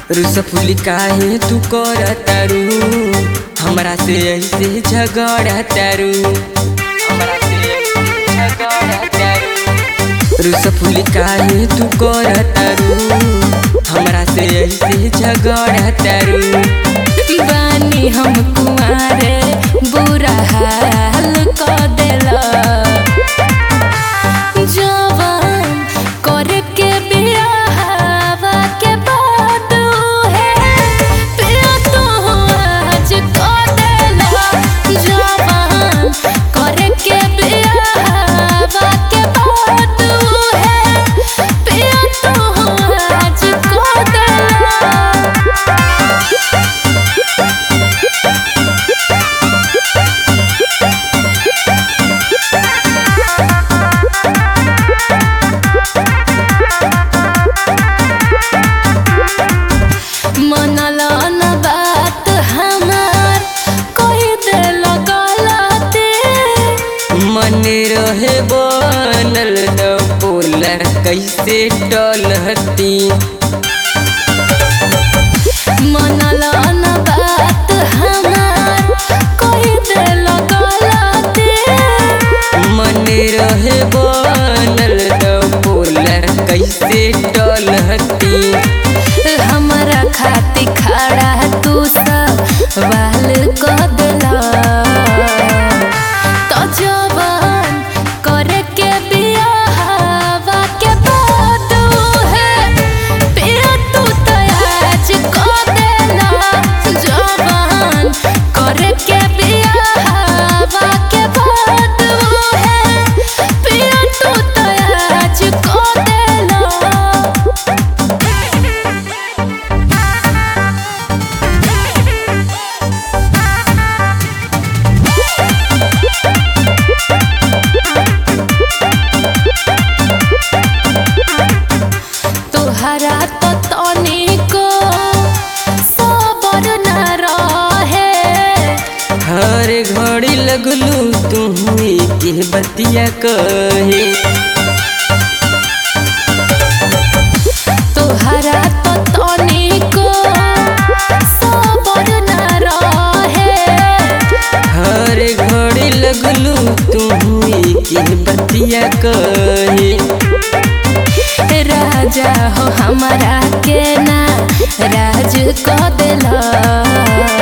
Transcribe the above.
रुसफुली काहे तू कर तारू हमरा से ऐसे झगड़ा तारू हमरा से ऐसे झगड़ा तारू रुसफुली काहे तू कर तारू हमरा से ऐसे झगड़ा तारू बानी हम कुआरे बुरा हाल क देला जवान करे के बियाहवा के बाद है पिया तो आज क देला जवान करे के बियाहवा के बाद है पिया तो आज क देला मनला न बात हमार कह दिल गलती मन रहे बनल न बोला कैसे टलहती मनला न बात हमार कह दिल गलती मन रहे बनल न बोला कैसे टलहती हमरा खाती खड़ा तू सवाल क दिला तो जवान करे के बियाहवा के बाद है पिया तू तो आज क देला जवान करे के बियाहवा के बाद है पिया तू तो आज क देला तोहरा तो तनिको सबर न रहे हर घड़ी लगलू तू के बतिया कहे तोहरा तो तनिको सबर न रहे हर घड़ी लगलू तू के बतिया कहे राजा हो हमारा के ना राज क दिला